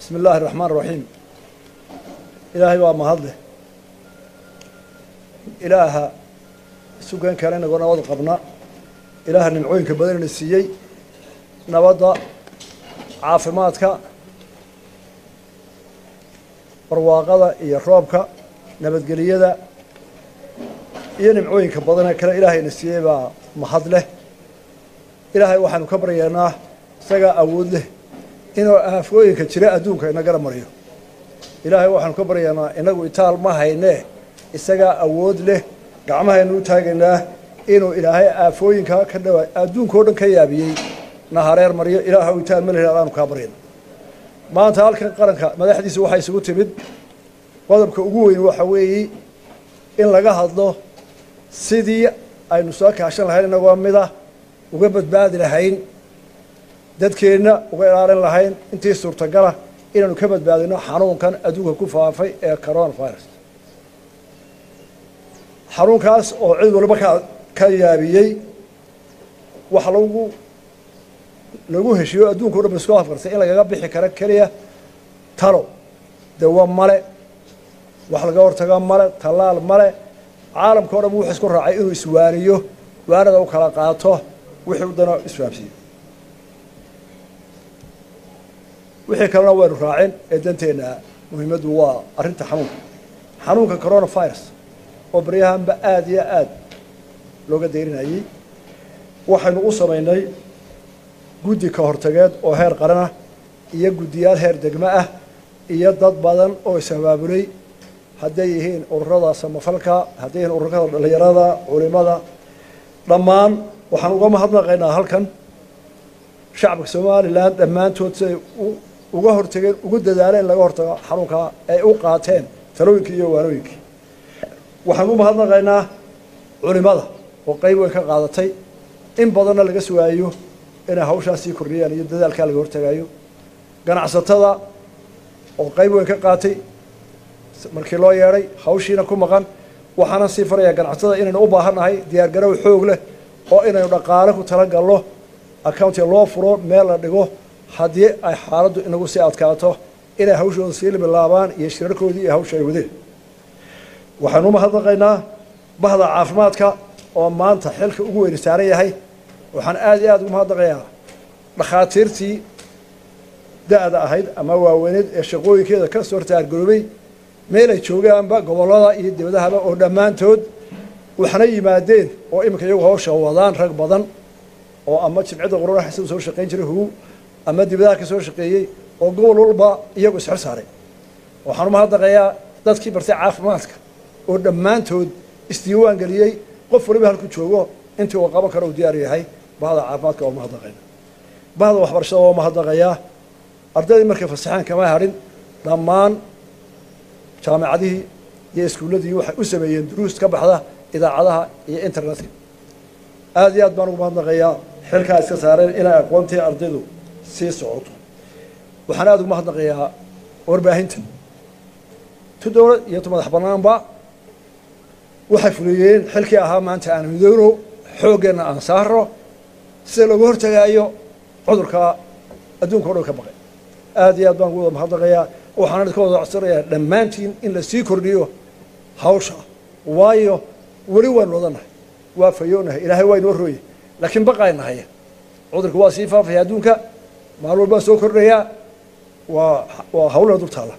bismi illaahi araxmaan raxiim ilaahay waa mahadleh ilaaha sugan kale inagoo nabad qabna ilaaha nimcooyinka badanina siiyey nabadda caafimaadka barwaaqada iyo roobka nabadgeliyada iyo nimcooyinka badanee kale ilaahayna siiyey baa mahad leh ilaahay waxaanu ka baryaynaa isagaa awood leh inuu aafooyinka jira adduunka inagana mariyo ilaahay waxaanu ka baryaynaa inagu itaal ma haynee isagaa awood leh gacmahaynu u taagaynaa inuu ilaahay aafooyinka ka dhawa adduunka o dhan ka yaabiyey na hareer mariyo ilaaha u itaal ma leh aanu kaa baryayna maanta halkan qaranka madaxdiisa waxaa isugu timid qodobka ugu weyn waxa weeye in laga hadlo sidii aynu soo kaashan lahayn inagoo mida uga badbaadi lahayn dadkeenna uga ilaalin lahayn intii suurtagala inaanu ka badbaadino xanuunkan adduunka ku faafay ee corona virus xanuunkaas oo cid waliba ka ka yaabiyey waxa lagu lagu heshiiyo adduunka o dhan ba isku afkartay in lagaga bixi karo keliya talo dawo male wax laga hortago male tallaal male caalamka o dhan wuxuu isku raacay inuu iswaaniyo waanada u kala qaato wixii u dano isfahamsiiyo wixii kalena waynu raacin ee danteenna muhiimaddu waa arrinta xanuunka xanuunka corona virus oo baryahanba aada iyo aada looga dayrinayey waxaynu u samaynay guddi ka hortageed oo heer qaran ah iyo guddiyaal heer degmo ah iyo dad badan oo is-abaabulay hadday yihiin ururada samafalka hadday yihiin ururada dhallinyarada culimada dhammaan waxaan uga mahadnaqaynaa halkan shacabka somalilan dhammaantood siday uga hortageen ugu dadaaleen laga hortago xanuunkaa ay u qaateen talooyinkii iyo waanooyinkii waxaan u mahadnaqaynaa culimada oo qayb weyn ka qaadatay in badanna laga sugaayo inay hawshaas sii kordhiyaan iyo dadaalkaa laga hortagaayo ganacsatada oo qayb weyn ka qaatay markii loo yeedhay hawshiina ku maqan waxaana sii farayaa ganacsatada inaynu u baahannahay diyaargarow xoog leh oo inaynu dhaqaale ku talagalno accountiga loo furo meel la dhigo haddii ay xaaladdu inagu sii adkaato inay hawshooda sii bilaabaan iyo shirarkoodii iyo hawsha ay wadeen waxaanu u mahadnaqaynaa bahda caafimaadka oo maanta xilka ugu weyni saaran yahay waxaan aada iyo aada ugu mahadnaqayaa dhakhaatiirtii da-da ahayd ama waaweyneed ee shaqooyinkeeda ka soo taargaroobay meel ay joogaanba gobollada iyo dibadahaba oo dhammaantood waxna yimaadeen oo iminka iyagu hawsha wadaan rag badan oo ama jimcida qurana xasan soo shaqayn jiray hugu ama dibadaha ka soo shaqeeyey oo gobol walba iyagu isxor saaray waxaan u mahadnaqayaa dadkii bartay caafimaadka oo dhammaantood isdiiwaan geliyey qof waliba halku joogo intii uu qaban karo uu diyaar yahay bahda caafimaadka waa mahadnaqayna bahda waxbarashada waa mahadnaqayaa ardaydii markay fasaxaan kama hadhin dhammaan jaamacadihii iyo iskuulladii waxay u sameeyeen duruus ka baxda idaacadaha iyo internetka aada iyo aad baan ugu mahadnaqayaa xilkaa iska saareen inay aqoontii ardaydu sii socoto waxaan aada ugu mahadnaqayaa warbaahinta tu dowlad iyo tu madax bannaanba waxay fuliyeen xilkii ahaa maanta aan midoono xooggeenna aan saaro sida looga hortagaayo cudurka adduunka o dhan ka baqay aada iyo aad baan ugu wada mahadnaqayaa waxaan idinka wada codsanayaa dhammaantiin in la sii kordhiyo hawsha waayo weli waanu wadanahay waa fayoonahay ilaahay waa inoo rooye laakiin baqaynahay cudurka waa sii faafaya adduunka maalin walbaa soo kordhayaa waa waa hawlana dul taalla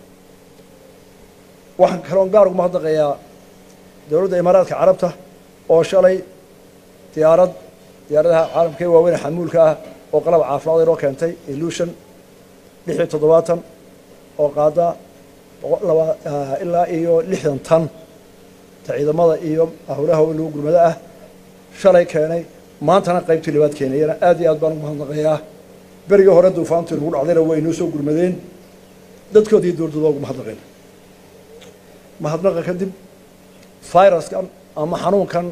waxaan kaloon gaar ugu mahadnaqayaa dowladda imaaraadka carabta oo shalay diyaarad diyaaradaha caalamka ee waaweyn xamuulka ah oo qalab caafimaad inoo keentay illution lix iyo toddobaatan oo qaada ilaa iyo lixdan tan ta ciidamada iyo howlaha lagu gurmado ah shalay keenay maantana qaybtii labaad keenayana aad iyo aad baan ugu mahadnaqayaa berigii hore duufaantii lagu dhacdayna way inoo soo gurmadeen dadkoodii dowladooda ugu mahadnaqayna mahadnaqa kadib viruskan ama xanuunkan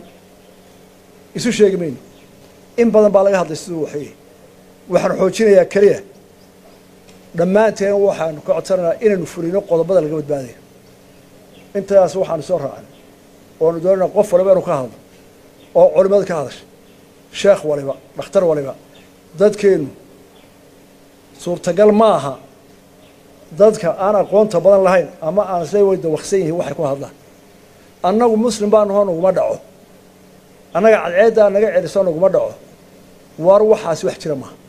isu sheegi mayno in badan baa laga hadlay siduu waxay waxaan xoojinayaa keliya dhammaanteen waxaanu ka codsanaynaa inaynu fulino qodobada laga badbaadaya intaas waxaanu soo raacnay oonu doonayna qof waliba inuu ka hadlo oo culimada ka hadasha sheekh waliba dhakhtar waliba dadkeennu suurtagal ma aha dadka aan aqoonta badan lahayn ama aan say way dawaqsan yihiin waxay ku hadlaan annagu muslim baa nahoo naguma dhaco annaga cadceeddaa naga celiso naguma dhaco war waxaasi wax jira maaha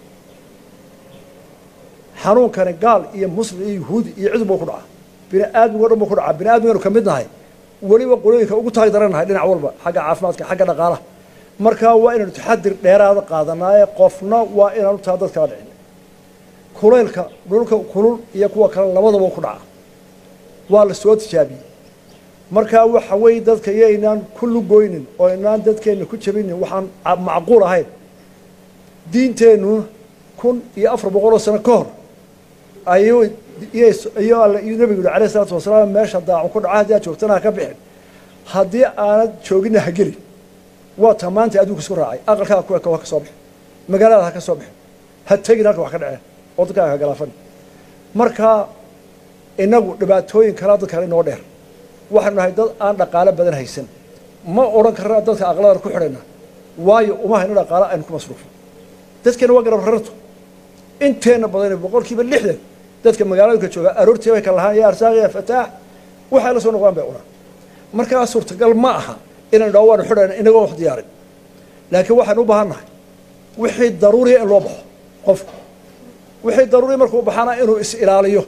xanuunkani gaal iyo muslim iyo yuhuudi iyo cid buu ku dhacaa bini aadmigo dhan buu ku dhacaa bini aadmiganu ka mid nahay weliba qolooyinka ugu taag daran nahay dhinac walba xagga caafimaadka xagga dhaqaalaha markaa waa inaynu taxadir dheeraada qaadanaaye qofna waa inaanu taa dad kala dhicin kulaylka dhulka kulul iyo kuwa kale labadaba ku dhaca waa la soo tijaabiyey markaa waxa weeye dadka iyo inaan ku lugoynin oo inaan dadkeenna ku jabinin waxaan macquul ahayn diinteennu kun iyo afar boqol oo sano ka hor ayuu iyo alle iyo nebigu yihi alayh isalaatu wasalaam meesha daacu ku dhaca haddii aad joogtana ha ka bixin haddii aanad jooginna ha gelin waa ta maanta adduunka isku raacay aqalkaada ku eka ha ka soo bixin magaalada ha ka soo bixin ha tegin halka wax ka dhaceen oo dadkaaga ha galaafan markaa inagu dhibaatooyin kalaa dadkaan inoo dheer waxaanu nahay dad aan dhaqaalo badan haysan ma odhan karna dadka aqladan ku xidhayna waayo uma hayno dhaqaalo aynu ku masruufo dadkeena waa garab rarto inteena badan boqol kiiba lixdan dadka magaalooyinka jooga aroortii bay ka lahaan ya arsaaq ya fataax waxay la soo noqdaan bay cunaan markaa suurtagal ma aha inaynu dhaho waanu xidhayna inagoo wax diyaarin laakiin waxaynu u baahan nahay wixii daruuriya in loo baxo qofku wixii daruuriya markuu baxana inuu is ilaaliyo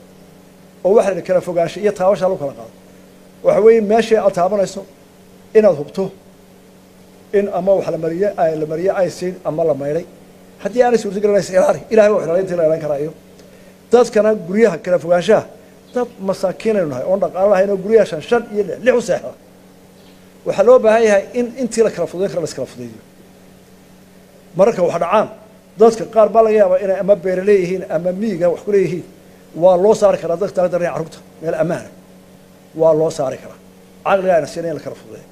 oo waxa la kala fogaansha iyo taabashaa lagu kala qaado waxa weeye meeshii aad taabanayso inaad hubto in ama wax la mariye la mariye ay siin ama la maydhay haddii aanay suurtagelin is ilaali ilahay waa ilaali intii la ilan karaa iyo dadkana guryaha kala fogaanshaha dad masaakiinaynu nahay oon dhaqaalo lahayn oo guryaha shan shan iyo lix lix u seexda waxaa loo baahan yahay in intii la kala fudayn kara la iskala fudaydiyo mararka wax dhacaan dadka qaar baa laga yaabaa inay ama beere leeyihiin ama miiga wax ku leeyihiin waa loo saari karaa dadka taga daranaya carruurta meel ammaana waa loo saari karaa caqliga ayna siina in la kala fudeeyo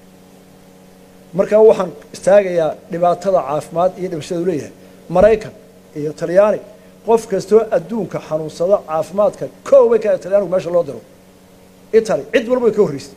markaa waxaan istaagayaa dhibaatada caafimaad iyo dhimashadu leeyahay maraykan iyo talyaani qof kastoo adduunka xanuunsada caafimaadka kow bay ka talyaanigu meesha loo diro italy cid walba way ka horreysay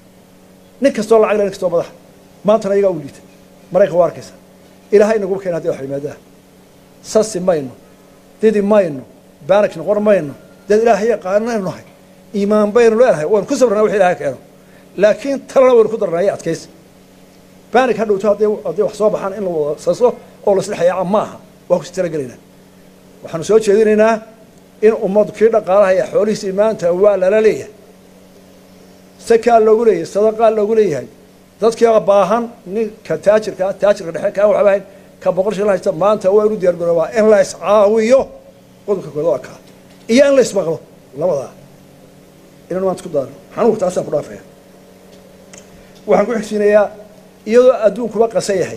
nin kastoo lacag le nin kastoo madaxa maantana iyagaa u liitay maraykan waa arkaysa ilaahay inaguba keena hadii wax yimaadaha sasi mayno didi mayno baanaj noqon mayno dad ilaahay yaqaanaynu nahay iimaan baynu leenahay waynu ku sabrnaa wix ilahay keeno laakiin talana waynu ku darnaa iyo adkaysa banig ha dhowto hadday hadday wax soo baxaan in la wada saso oo laisla xayaaca ma aha waa kusi talagelaynaa waxaanu soo jeedinaynaa in ummaddu kii dhaqaalaha iyo xoolihiisii maanta waa lala leeyahay sakaa loogu leeyahay sadaqaa loogu leeyahay dadkii baahan ninka taajirka taajirka dhexe kaa waxba hayn ka boqol shil haysta maanta waa inu diyaar garoobaa in la iscaawiyo qodobka kooda waa kaa iyo in la ismaqlo labadaa inaan maanta ku daaro xanuunka taasaan ku dhaafaya waxaan ku xigsiinayaa iyadoo adduunkuba qasan yahay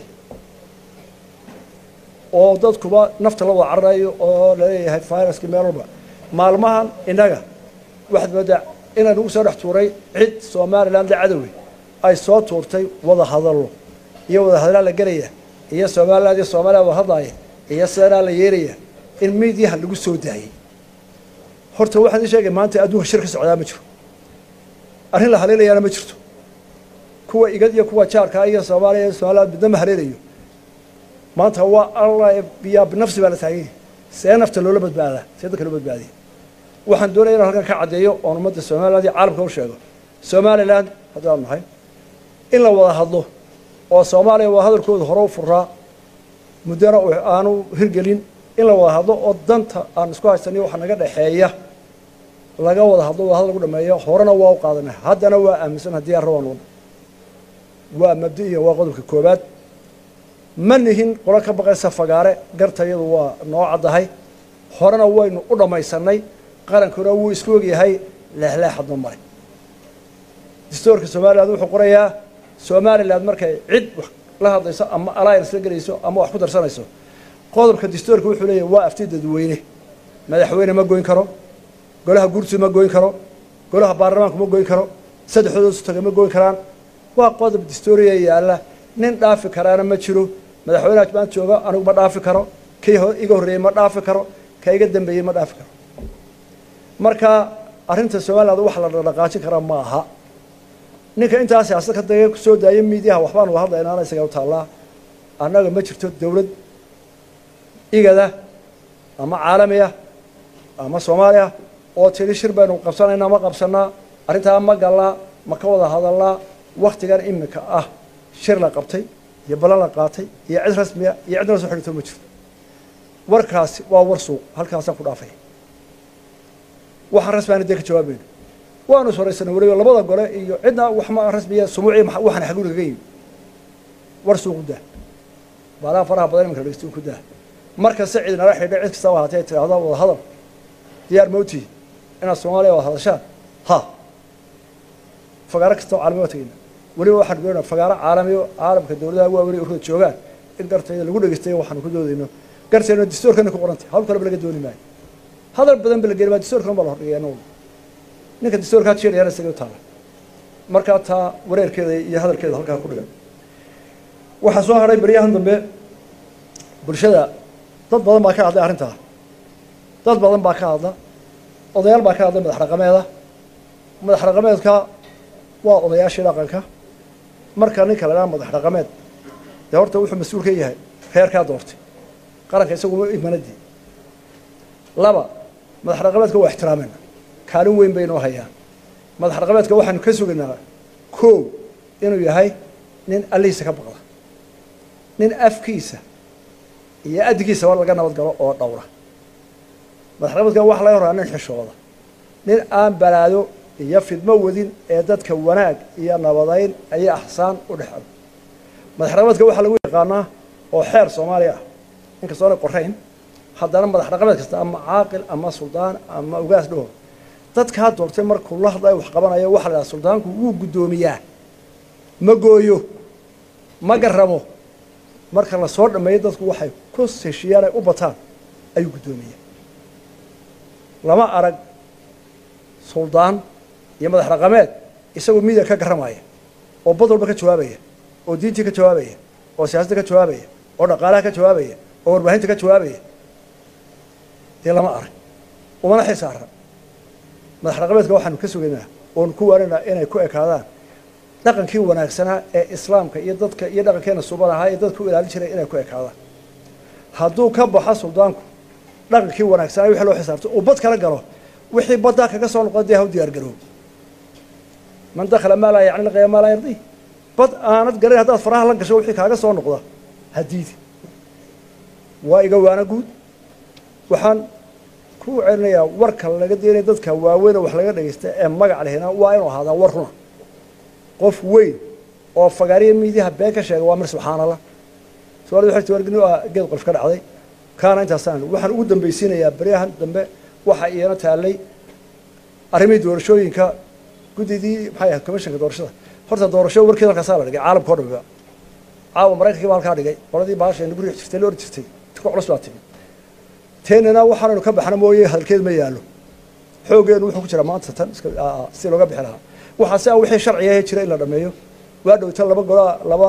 oo dadkuba nafta la wada cararayo oo laleeyahay viruska meel walba maalmahan innaga waxaad moodaa inaan ugu soo dhex tuuray cid somaliland la cadowey ay soo tuurtay wada hadallo iyo wada hadalaa la gelaya iyo somaliland iyo soomaliya wada hadlaaya iyo sidanaa la yeelaya in midiyaha lagu soo daayey horta waxaan ii sheegay maanta adduunka shir ka socdaa ma jiro arrin la haleelayaana ma jirto kuwa igad iyo kuwa jaarkaa iyo soomaaliya iyo somaliland midna ma haleelayo maanta waa alla biyaa binafsi baa la taaganya see nafta loola badbaadaa see dadka loo badbaadiya waxaan doonaya inaan halkan ka caddeeyo oon ummadda somaliland iyo caalamka u sheego somaliland haddaan nahay in la wada hadlo oo soomaaliya waa hadalkooda hore u furaa muddana aanu hirgelin in la wada hadlo oo danta aan isku haysaniyo waxa naga dhexeeya laga wada hadlo wada hadal lagu dhameeyo horena waa u qaadanay haddana waa aaminsan haddii aan rabaan wada waa mabdi'iya waa qodobka koobaad ma nihin qolo ka baqaysa fagaare gartayadu waa noo caddahay horena waynu u dhammaysanay qarankuna wuu isku ogyahay leexleexadma male dastoorka somaliland wuxuu qorayaa somaliland markay cid wax la hadlayso ama alliance la gelayso ama wax ku darsanayso qodobka dastoorka wuxuu leeyahay waa afti dadweyne madaxweyne ma goyn karo golaha guurtu ma goyn karo golaha baarlamaanku ma goyn karo saddexdooda taga ma goyn karaan waa qodob dastooriya yaalla nin dhaafi karaana ma jiro madaxweyneha maanta jooga anigu ma dhaafi karo kii iga horreeyey ma dhaafi karo ka iga dambeeyey ma dhaafi karo marka arrinta somaliland wax la dhaqaajin karaa ma aha ninka intaa siyaasad ka daga kusoo daaya miidiyaha waxbaan wada hadlaynaana isaga u taallaa annaga ma jirto dowlad igada ama caalamiya ama soomaaliya oo tidhi shir baynu qabsanaynaa ma qabsanaa arrintaa ma galnaa ma ka wada hadalnaa waktigan iminka ah shir la qabtay iyo ballan la qaatay iyo cid rasmiya iyo cidna la soo xidhito ma jirto warkaasi waa war suuq halkaasaan ku dhaafaya waxaan rasmiana dee ka jawaabayno waanu soraysanay weliba labada gole iyo cidna waxma rasmiya sumuuci waxaan xaguuri kaga yimi war suuq u daa baalaha faraha badan iminka dhegeysto ku daa markasta cid nala xidhay cid kastaba haatee tidhaahda wada hadal diyaar mawti inaad soomaaliya wada hadashaan ha fagaaro kastaba caalami waa tegeyna weliba waxaan doonaa fagaaro caalamiyo caalamka dowladaha waaweyn ururada joogaan in gartayda lagu dhegeystayo waxaanu ku doodayno gartayna dastuurkana ku qorantay hawl kaleba laga dooni maayo hadal badan ba la geli maa dastuurkan baa la hordhigay anagu ninka dastuurkaa jeerayana isaga u taala markaa taa wareerkeeda iyo hadalkeeda halkaa ku dhigan waxaa soo hadhay beryahan dambe bulshada dad badan baa ka hadlay arrintaa dad badan baa ka hadla odayaal baa ka hadlay madax dhaqameeda madax dhaqameedka waa odayaashii dhaqanka marka ninka la dhaha madax dhaqameed dee horta wuxuu mas-uul ka yahay reerkaa doortay qaranka isagu imanadii laba madax dhaqameedka waa ixtiraameyna kaalin weyn bay inoo hayaan madax dhaqameedka waxaanu ka sugaynaa koow inuu yahay nin allihiisa ka baqda nin afkiisa iyo addigiisaba laga nabad galo oo dhowra madax dhaqameedka waxa laga horaa nin xishooda nin aan balaado iyo fidmo wadin ee dadka wanaag iyo nabadayn iyo axsaan u dhexo madax dhaqameedka waxaa lagu yaqaanaa oo xeer soomaaliya ah inkastoona qorayn haddana madax dhaqameed kasta ama caaqil ama suldaan ama ugaas dhaho dadkaa doortay markuu la hadlayo wax qabanayo waxa la dhaha suldaanku wuu guddoomiyaa ma gooyo ma garamo marka la soo dhameeyo dadku waxay ku heshiiyaan ay u bataan ayuu guddoomiyaa lama arag suldaan iyo madax dhaqameed isagoo midiga ka garamaya oo bad walba ka jawaabaya oo diintii ka jawaabaya oo siyaasadda ka jawaabaya oo dhaqaalaha ka jawaabaya oo warbaahinta ka jawaabaya dee lama arag umana xil saaran madax dhaqameedka waxaanu ka sugaynaa oonu ku waanaynaa inay ku ekaadaan dhaqankii wanaagsanaa ee islaamka iyo dadka iyo dhaqankeena suban ahaa ee dadka u ilaalin jiray inay ku ekaadaan hadduu ka baxo suldaanku dhaqankii wanaagsanaa wixii loo xisaabto uu bad kala galo wixii baddaa kaga soo noqda dee ha u diyaar garoob man dakhala maa laa yacni laqaya maa laa yardii bad aanad galin haddaad faraha la gasho wixii kaaga soo noqda hadiidi waa iga waana guud waxaan ku celinayaa warka laga deenaya dadka waaweyn oo wax laga dhagaysta ee magac lehina waa inuu ahaadaa war runa qof weyn oo fagaariya miidiyaha been ka sheega waa mir subxaanallah soomaalida waxay tawargini ah geed qolf ka dhacday kaana intaasaan waxaan ugu dambaysiinayaa beryahan dambe waxa iyana taallay arrimihii doorashooyinka guddidii maxay ahayd commissionka doorashada horta doorasho warkeeda halkaasaa la dhigay caalamka o dhamiba caawa maraykankii baa halkaa dhigay qoladii baashayna guriga jirtay la ordi jirtay tika culus baa timi teenana waxaanaynu ka baxna mooye hadalkeed ma yaallo xooggeenu wuxuu ku jiraa maanta tan iska si looga bixi lahaa waxaa si a wixii sharciga jira in la dhameeyo waa dhowta laba gola laba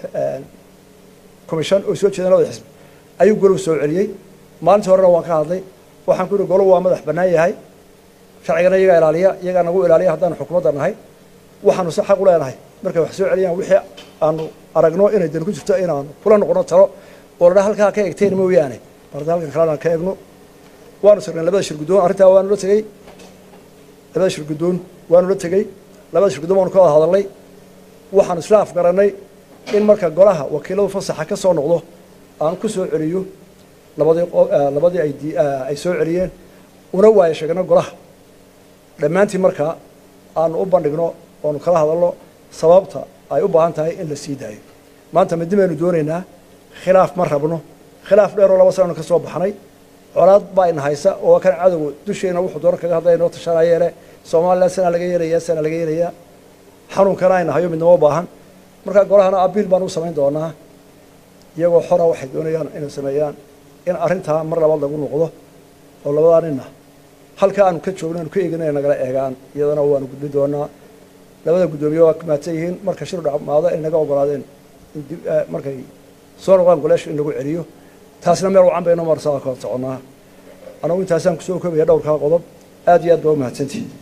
commission oo soo jeedaan labada xisbi ayuu golow soo celiyey maalintii horena waan ka hadlay waxaan ku yihi golow waa madax bannaan yahay sharcigana iyagaa ilaaliya iyagaa nagu ilaaliya haddaanu xukuumadda nahay waxaanu si xaq u leenahay markay wax soo celiyaan wixii aanu aragno inay dan ku jirto inaanu kula noqono talo oo ladhaa halkaa ka egteen mooyaane barda halkan kalena ka egno waanu sirnay labada shir guddoon arrintaa waanu la tegey labada shir guddoon waanu la tegey labada shir guddoon waanu ka wada hadalnay waxaanu isla afgarannay in marka golaha wakiiladu fasaxa ka soo noqdo aan ku soo celiyo labadii labadii ay ay soo celiyeen una waayo sheegno golaha dhammaantii markaa aanu u bandhigno oonu kala hadalno sababta ay u baahan tahay in la sii daayo maanta midi baynu doonaynaa khilaaf ma rabno khilaaf dheeroo laba sananu ka soo baxnay colaad baa ina haysa oo kan cadowga dusheena wuxuu doona kaga hadlaya inoo tashanayeele somalilan sanaa laga yeelayaa sanaa laga yeelayaa xanuunkana ayna hayo midnama baahan markaa golahana abiil baan u samayn doonaa iyagoo xora waxay doonayaan inay sameeyaan in arrintaa mar labaad lagu noqdo oo labadaa nina halka aanu ka joogno aanu ka eegin inay nagala eegaan iyadana waanu gudbin doonaa labada guddoomiye waa mahadsan yihiin marka shir dhamaado inay naga ogolaadeen in dib markay soo noqdaan goleesha in lagu celiyo taasna meel wacan bayno marsaa ka soconnaa anagu intaasaan kusoo koobaya dhowrkaa qodob aad iyo aad baa u mahadsantihi